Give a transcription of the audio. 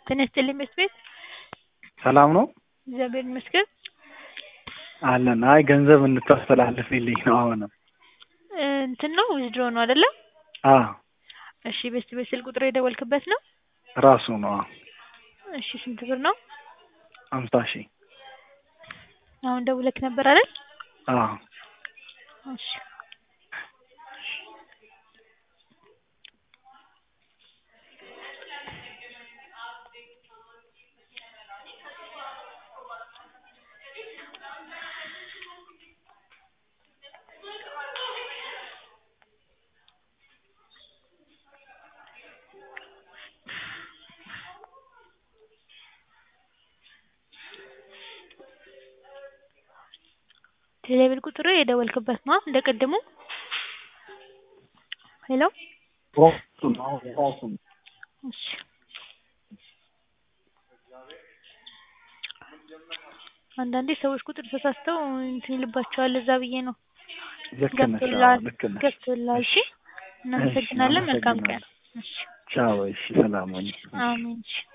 ጤና ይስጥልኝ መስፍን ቤት ሰላም ነው እግዚአብሔር ይመስገን አለን። አይ ገንዘብ እንድታስተላልፍልኝ ነው አሁንም እንትን ነው ዊዝድሮ ነው አይደለ? አዎ እሺ ቤስት ቤት ስልክ ቁጥር የደወልክበት ነው? ራሱ ነው። አዎ እሺ ስንት ብር ነው? አምሳ ሺህ አሁን ደውለክ ነበር አይደል? አዎ እሺ ቴሌብር ቁጥሩ የደወልክበት ነው እንደ ቅድሙ? ሄሎ ራሱ ነው ራሱ ነው። እሺ አንዳንዴ ሰዎች ቁጥር ተሳስተው እንትን ይልባቸዋል እዛ ብዬ ነው። ልክ ነሽ። አዎ ገብቶልሃል ልክ ነሽ። ገብቶልሃል። እሺ እናመሰግናለን። መልካም ቀን። እሺ ቻው። እሺ ሰላም ሁኚ። አሜን። እሺ